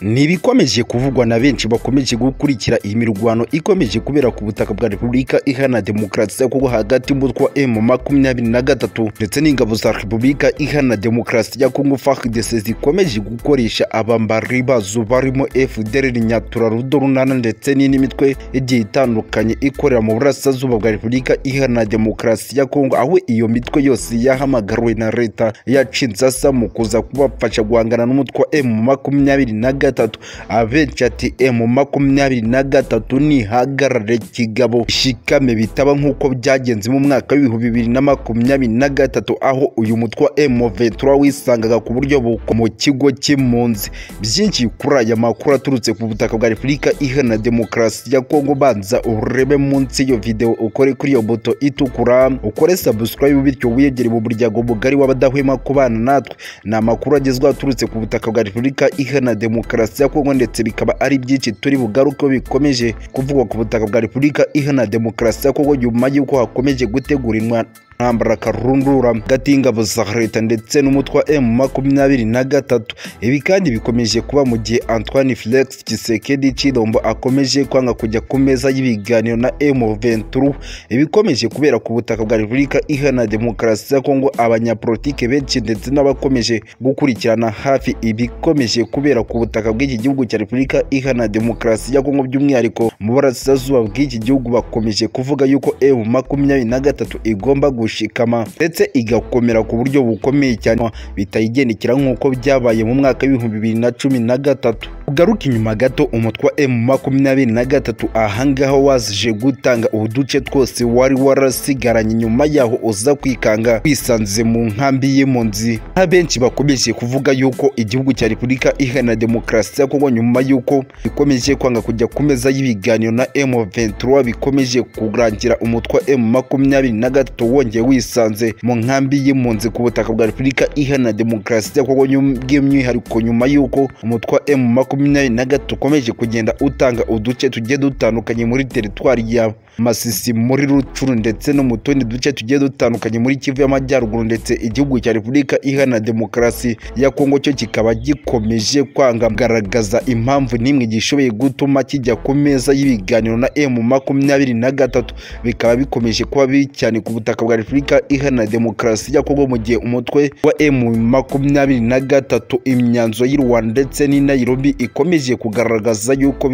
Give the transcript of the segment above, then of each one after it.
Ni ibikomeje kuvugwa na benshi bakomeje gukurikira iyi mirwano ikomeje kubera ku butaka bwa Repubulika Iharanira Demokarasi ya Kongo hagati y'umutwe wa M makumyabiri na gatatu ndetse n'ingabo za Repubulika Iharanira Demokarasi ya Kongo FARDC zikomeje gukoresha abambari bazo barimo FDLR Nyatura Rudo Runana ndetse n'indi mitwe igiye itandukanye ikorera mu burasirazuba bwa Repubulika Iharanira Demokarasi ya Kongo aho iyo mitwe yose yahamagariwe na leta yacinze asa mu kuza kubafasha guhangana n'umutwe wa M makumyabiri na gatatu gatatu abenshi ati emu makumyabiri na gatatu nihagarare kigabo shikame bitaba nk'uko byagenze mu mwaka w'ibihumbi bibiri na makumyabiri na gatatu aho uyu mutwe wa emu ventura wisangaga ku buryo buko mu kigo cy'impunzi byinshi kuri aya makuru aturutse ku butaka bwa repubulika iharanira demokarasi ya kongo banza urebe munsi y'iyo videwo ukore kuri iyo buto itukura ukore subscribe bityo wiyegere mu muryango mugari w'abadahwema kubana natwe ni amakuru agezweho aturutse ku butaka bwa repubulika iharanira demokarasi demokarasi ya kongo ndetse bikaba ari byinshi turi bugaruke bikomeje kuvugwa ku butaka bwa repubulika iharanira demokarasi ya kongo nyuma y'uko hakomeje gutegurirwa ntambara karundura hagati y'ingabo za leta ndetse n'umutwe wa emu makumyabiri na gatatu ibi kandi bikomeje kuba mu gihe antoine felix kisekedi cy'idombo akomeje kwanga kujya ku meza y'ibiganiro na emu venturu ibikomeje kubera ku butaka bwa repubulika iharanira demokarasi ya kongo abanyapolitike benshi ndetse n'abakomeje gukurikirana hafi ibikomeje kubera ku butaka bw'iki gihugu cya repubulika iharanira demokarasi ya kongo by'umwihariko mu burasirazuba bw'iki gihugu bakomeje kuvuga yuko emu makumyabiri na gatatu igomba gushaka gushikama ndetse igakomera ku buryo bukomeye cyane bitayigendekera nk'uko byabaye mu mwaka w'ibihumbi bibiri na cumi na gatatu ugaruka inyuma gato umutwe wa emu makumyabiri na gatatu ahangaha wazije gutanga uduce twose wari warasigaranye nyuma yaho uza kwikanga wisanze mu nkambi y'impunzi abenshi bakomeje kuvuga yuko igihugu cya repubulika iharanira demokarasi ya kongo nyuma y'uko bikomeje kwanga kujya ku meza y'ibiganiro na emu ventura bikomeje kurangira umutwe wa emu makumyabiri na gatatu wongera wongeye wisanze mu nkambi y'impunzi ku butaka bwa repubulika iharanira demokarasi ya kongo by'umwihariko nyuma y'uko umutwe wa emu makumyabiri na gatatu ukomeje kugenda utanga uduce tugiye dutandukanye muri teritwari ya masisi muri rucuru ndetse no mu tundi duce tugiye dutandukanye muri kivu y'amajyaruguru ndetse igihugu cya repubulika iharanira demokarasi ya kongo cyo kikaba gikomeje kwanga kugaragaza impamvu n'imwe gishoboye gutuma kijya ku meza y'ibiganiro na emu makumyabiri na gatatu bikaba bikomeje kuba bibi cyane ku butaka bwa repubulika iharanira demokarasi ya kongo mu gihe umutwe wa emu makumyabiri na gatatu imyanzuro y'u rwanda ndetse n'i nairobi ikomeje kugaragaza yuko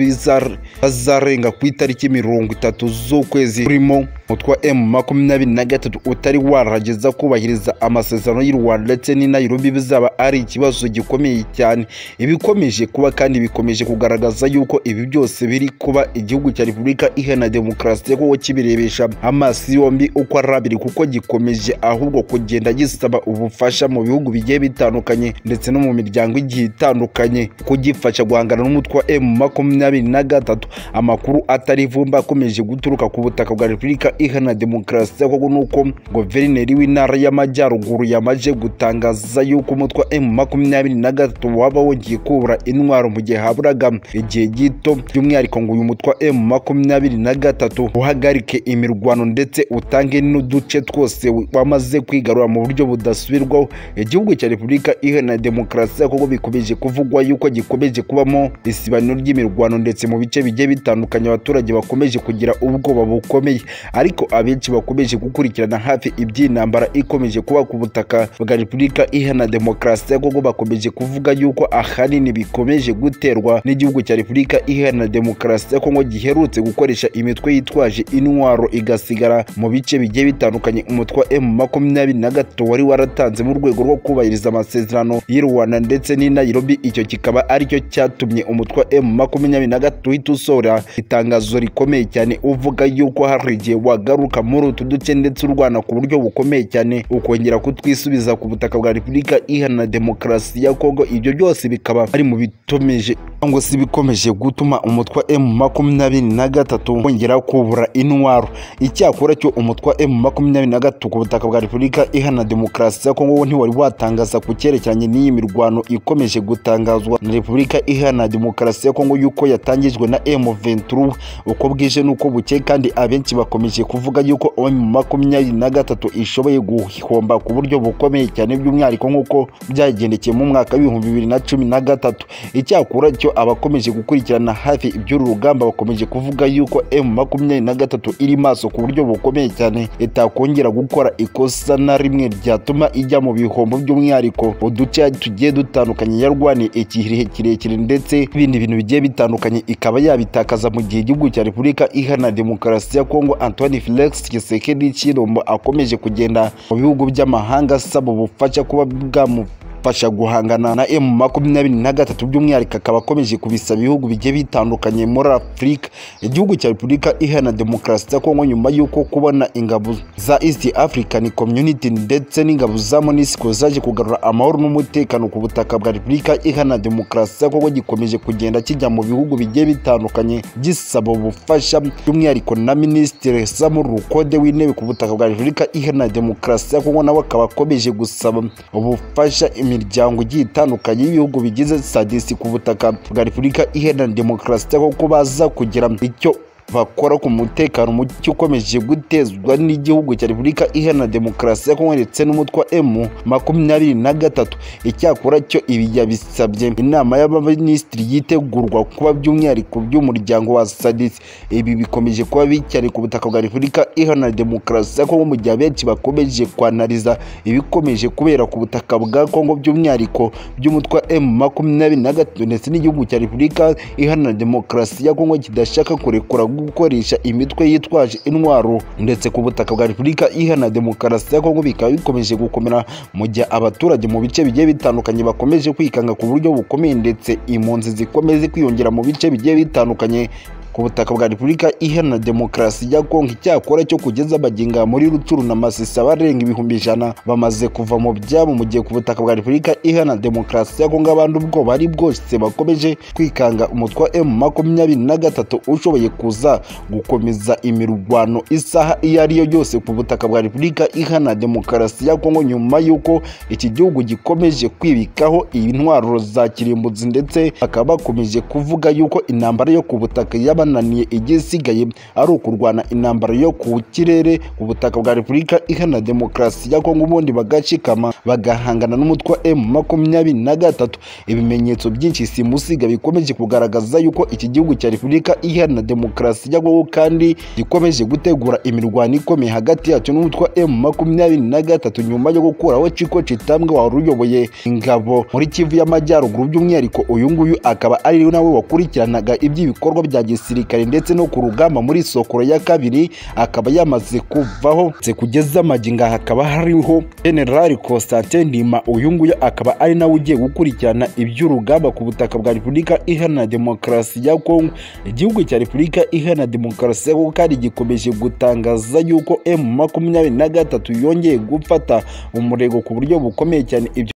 bazarenga ku itariki mirongo itatu z'ukwezi kurimo umutwe wa emu makumyabiri na gatatu utari warageza kubahiriza amasezerano y'u rwanda ndetse n'i nairobi bizaba ari ikibazo gikomeye cyane ibikomeje kuba kandi bikomeje kugaragaza yuko ibi byose biri kuba igihugu cya repubulika iharanira demokarasi ya kongo kibirebesha amaso yombi uko ari abiri kuko gikomeje ahubwo kugenda gisaba ubufasha mu bihugu bigiye bitandukanye ndetse no mu miryango igiye itandukanye kugifasha guhangana n'umutwe wa emu makumyabiri na gatatu amakuru atari ivumba akomeje guturuka ku butaka bwa repubulika iharanira demokarasi ya kongo nuko guverineri w'intara y'amajyaruguru yamaze gutangaza yuko umutwe wa emu makumyabiri na gatatu waba wongeye kubura intwaro mu gihe haburaga igihe gito by'umwihariko ngo uyu mutwe wa emu makumyabiri na gatatu uhagarike imirwano ndetse utange n'uduce duce twose wamaze kwigarura mu buryo budasubirwaho igihugu cya repubulika iharanira demokarasi ya kongo bikomeje kuvugwa yuko gikomeje kubamo isibaniro ry'imirwano ndetse mu bice bigiye bitandukanye abaturage bakomeje kugira ubwoba bukomeye ariko abenshi bakomeje gukurikirana hafi iby'intambara ikomeje kuba ku butaka bwa repubulika iharanira demokarasi ya kongo bakomeje kuvuga yuko ahanini bikomeje guterwa n'igihugu cya repubulika iharanira demokarasi ya kongo giherutse gukoresha imitwe yitwaje intwaro igasigara mu bice bigiye bitandukanye bitandukanye umutwe wa emu makumyabiri na gatatu wari waratanze mu rwego rwo kubahiriza amasezerano y'u rwanda ndetse n'i nairobi icyo kikaba aricyo cyatumye umutwe wa emu makumyabiri na gatatu uhita usohora itangazo rikomeye cyane uvuga yuko hari igihe wagaruka muri utu duce ndetse urwana ku buryo bukomeye cyane ukongera kutwisubiza ku butaka bwa repubulika iharanira demokarasi ya kongo ibyo byose bikaba ari mu bitumeje cyangwa se bikomeje gutuma umutwe wa emu makumyabiri na gatatu wongera kubura intwaro icyakora cyo umutwe wa emu makumyabiri makumyabiri na gatatu ku butaka bwa repubulika iharanira demokarasi ya kongo ntiwari watangaza ku cyerekeranye n'iyi mirwano ikomeje gutangazwa na repubulika ihana demokarasi ya kongo yuko yatangijwe na M23 uko bwije nuko buke kandi abenshi bakomeje kuvuga yuko OM makumyabiri na gatatu ishoboye guhomba ku buryo bukomeye cyane by'umwihariko nk'uko byagendekeye mu mwaka w'ibihumbi bibiri na cumi na gatatu icyakora cyo abakomeje gukurikirana hafi iby'uru rugamba bakomeje kuvuga yuko M makumyabiri na gatatu iri maso ku buryo bukomeye cyane itakongera gukora ikosa na rimwe ryatuma ijya mu bihombo by'umwihariko uduce tugiye dutandukanye yarwaniye igihe kirekire ndetse n'ibindi bintu bigiye bitandukanye ikaba yabitakaza mu gihe igihugu cya repubulika iharanira demokarasi ya kongo antoine felix tshisekedi chilombo akomeje kugenda mu bihugu by'amahanga asaba ubufasha kuba bwamu fasha guhangana na M makumyabiri na gatatu by'umwihariko akaba akomeje kubisaba ibihugu bigiye bitandukanye muri Afurika igihugu cya Repubulika Iharanira Demokarasi ya Kongo nyuma y'uko kubona ingabo za East African Community ndetse n'ingabo za MONUSCO zaje kugarura amahoro n'umutekano ku butaka bwa Repubulika Iharanira Demokarasi ya Kongo gikomeje kugenda kijya mu bihugu bigiye bitandukanye gisaba ubufasha by'umwihariko na Minisitiri Samu Rukode w'intebe ku butaka bwa Repubulika Iharanira Demokarasi ya Kongo nawe akaba akomeje gusaba ubufasha imiryango igiye itandukanye y'ibihugu bigize sadisi ku butaka bwa repubulika iharanira demokarasi cyangwa ko baza kugira icyo bakora ku mutekano muke ukomeje gutezwa n'igihugu cya repubulika iharanira demokarasi ya kongo ndetse n'umutwe emu makumyabiri na gatatu icyakora cyo ibi yabisabye inama y'abaminisitiri yitegurwa kuba by'umwihariko by'umuryango wa sadisi ibi bikomeje kuba bicyane ku butaka bwa repubulika iharanira demokarasi ya kongo mu gihe abenshi bakomeje kwanariza ibikomeje kubera ku butaka bwa kongo by'umwihariko by'umutwe emu makumyabiri na gatatu ndetse n'igihugu cya repubulika iharanira demokarasi ya kongo kidashaka kurekura gukoresha imitwe yitwaje intwaro ndetse ku butaka bwa repubulika iharanira demokarasi ya kongo bikaba bikomeje gukomera mu gihe abaturage mu bice bigiye bitandukanye bakomeje kwikanga ku buryo bukomeye ndetse impunzi zikomeze kwiyongera mu bice bigiye bitandukanye ku butaka bwa repubulika iharanira demokarasi ya kongo icyakora cyo kugeza abagenga muri rucuru na masisi abarenga ibihumbi ijana bamaze kuva mu byabo mu gihe ku butaka bwa repubulika iharanira demokarasi ya kongo abandi ubwoba ari bwose bakomeje kwikanga umutwe wa emu makumyabiri na gatatu ushoboye kuza gukomeza imirwano isaha iyo ari yo yose ku butaka bwa repubulika iharanira demokarasi ya kongo nyuma y'uko iki gihugu gikomeje kwibikaho intwaro za kirimbuzi ndetse bakaba bakomeje kuvuga y'uko intambara yo ku butaka yaba bananiye igisigaye ari ukurwana intambara yo ku kirere ku butaka bwa repubulika iharanira demokarasi ya kongo ubundi bagacikama bagahangana n'umutwe wa emu makumyabiri na gatatu ibimenyetso byinshi simusiga bikomeje kugaragaza yuko iki gihugu cya repubulika iharanira demokarasi ya kongo kandi gikomeje gutegura imirwano ikomeye hagati yacyo n'umutwe wa emu makumyabiri na gatatu nyuma yo gukuraho ciko citambwe wari uyoboye ingabo muri kivu y'amajyaruguru by'umwihariko uyu nguyu akaba ari nawe wakurikiranaga iby'ibikorwa bya gisi gisirikare ndetse no ku rugamba muri sokoro ya kabiri akaba yamaze kuvaho kugeza amaginga hakaba hariho generali Constantin Ndima uyu nguyu akaba ari nawe ugiye gukurikirana iby'urugamba ku butaka bwa Repubulika Iharanira Demokarasi ya Kongo igihugu cya Repubulika Iharanira Demokarasi ya Kongo kandi gikomeje gutangaza yuko M makumyabiri na gatatu yongeye gufata umurego ku buryo bukomeye cyane